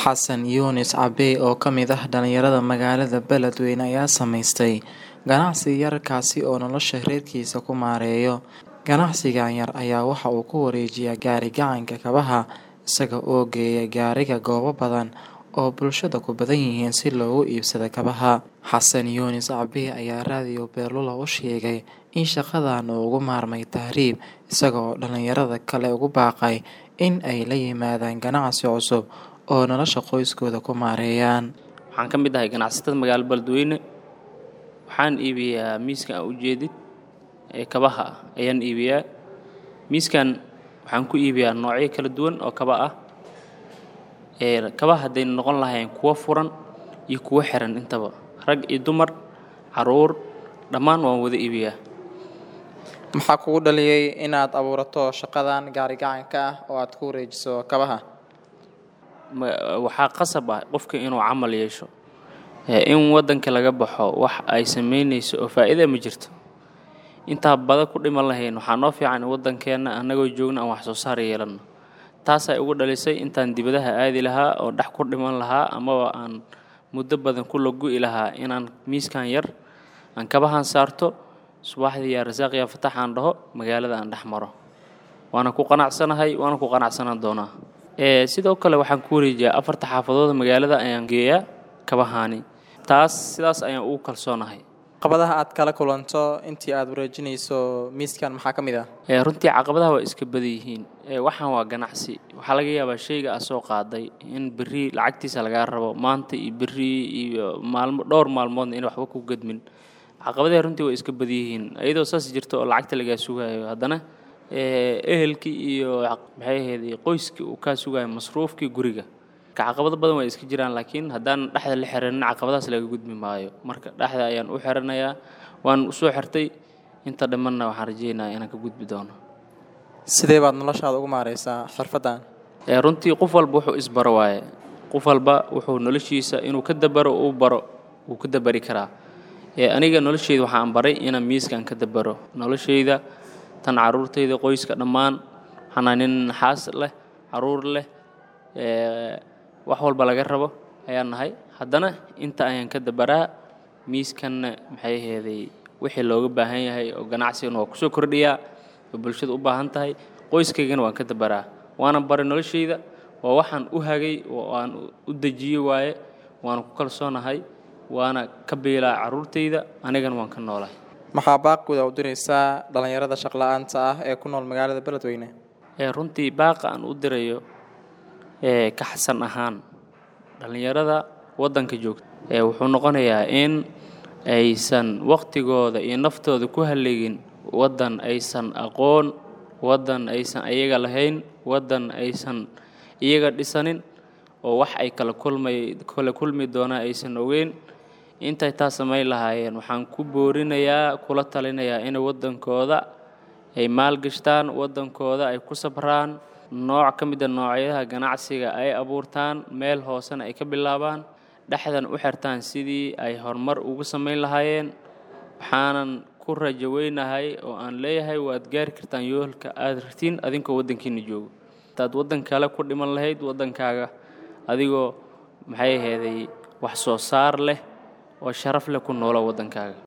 Xasan Yunis Cabbe oo ka mid ah dhalinyarada magaalada Beledweyne ayaa samaystay ganacsi yar kaasi oo nolosha reerkiisa ku maareeyo. Ganacsigan yar ayaa waxa uu ku wareejiyaa gaari-gacanka kabaha isaga oo geeya gaariga goobo badan oo bulshada ku badan yihiin si loogu iibsado kabaha. Xasan Yunis Cabbe ayaa raadiyo Beerlula u sheegay in shaqadan uu uga maarmay tahriib isaga oo dhalinyarada kale ugu baaqay in ay la yimaadaan ganacsi cusub oo nolosha qoyskooda ku maareeyaan. Waxaan ka mid ahay ganacsatada magaalada Beledweyne. Waxaan iibiyaa miiskan aad ujeedid ee kabaha ah ayaan iibiyaa. Miiskan waxaan ku iibiyaa noocyo kala duwan oo kaba ah. Ee kabaha hadday noqon lahaayeen kuwo furan iyo kuwo xiran intaba. Rag iyo dumar, caruur dhammaan waan wada iibiyaa. Maxaa kugu dhaliyay inaad abuurato shaqadan gaari-gacanka ah oo aad ku wareejiso kabaha? Ma- Waxaa qasab ah qofka inuu camal yeesho. Ee in wadanka laga baxo wax ay sameynayso oo faa'iido ma jirto. Intaa badan ku dhiman lahayn waxaa noo fiican in wadankeena anagoo joogna aan wax soo saar yeelano. Taas ay ugu dhalisay intaan dibadaha aadi lahaa oo dhex ku dhiman lahaa amaba aan muddo badan ku lagu'i lahaa inaan miiskan yar aan kabahan saarto subaxdii yaa rasaaq yaa fatax aan dhaho magaalada aan dhex maro. Waana ku qanacsanahay waana ku qanacsanaan doonaa. Ee sidoo kale waxaan ku wareejiyaa afarta xaafadood magaalada ayaan geeyaa kabahani. Taas sidaas ayaan ugu kalsoonahay. Caqabadaha aad kala kulanto intii aad wareejinayso miiskan maxaa ka mid ah? Ee runtii caqabadaha waa iska badan yihiin. Ee waxaan waa ganacsi. Waxaa laga yaabaa shayga aad soo qaaday in berri lacagtiisa lagaa rabo maanta iyo berri iyo maalmo dhowr maalmoodna in waxba ku gadmin. Caqabadaha runtii waa iska badan yihiin. Iyadoo saas jirto oo lacagta lagaa sugayo haddana ee ehelkii iyo maxay ahayd qoyskii uu ka sugayo masruufkii guriga. Ka caqabado badan waa iska jiraan laakiin haddaan dhexda la xiranin caqabadahaas laga gudbi maayo. Marka dhexda ayaan u xiranayaa waan u soo xirtay inta dhimanna waxaan rajeynayaa inaan ka gudbi doono. Sidee baad noloshaada ugu maareysaa xirfaddan? Ee runtii qof walba wuxuu isbaro waaye. Qof walba wuxuu noloshiisa inuu ka dabaro uu baro wuu ka dabari karaa. Ee aniga nolosheyda waxaan baray inaan miiskan ka dabaro. Nolosheyda tan caruurteyda qoyska dhammaan waxaan nin xaas leh caruur leh ee wax walba laga rabo ayaan nahay. Haddana inta ayaan ka dabaraa miiskanna maxay ahaydey wixii looga baahan yahay oo ganacsigana waa kusoo kordhiyaa oo bulshada u baahan tahay. Qoyskaygana waan ka dabaraa. Waana baray nolosheyda waa waxaan u hagay oo aan u dejiyay waaye. Waana ku kalsoonahay waana ka biilaa caruurteyda anigana waan ka noolahay. Maxaa baaqooda u diraysaa dhalinyarada shaqo la'aanta ah ee ku nool magaalada Beledweyne? Ee runtii baaqa aan u dirayo ee ka xasan ahaan dhalinyarada wadanka joogta ee wuxuu noqonayaa in aysan waqtigooda iyo naftooda ku halleegin wadan aysan aqoon, wadan aysan ayaga lahayn, wadan aysan iyaga dhisanin oo wax ay kala kulmay kala kulmi doonaan aysan ogeyn. Intay taas samayn lahaayeen waxaan ku boorinayaa kula talinayaa in wadankooda ay maalgashtaan, wadankooda ay ku sabraan, nooc ka mid ah noocyada ganacsiga ay abuurtaan, meel hoosena ay ka bilaabaan, dhexdan u xirtaan sidii ay horumar ugu samayn lahaayeen. Waxaanan ku rajo weynahay oo aan leeyahay waad gaari kartaan yoolka aad rabtiin adinkoo wadankiina joogo. Hadaad wadan kale ku dhiman lahayd wadankaaga adigoo maxay ahaydey wax soo saar leh oo sharaf leh ku noolaa wadankaaga.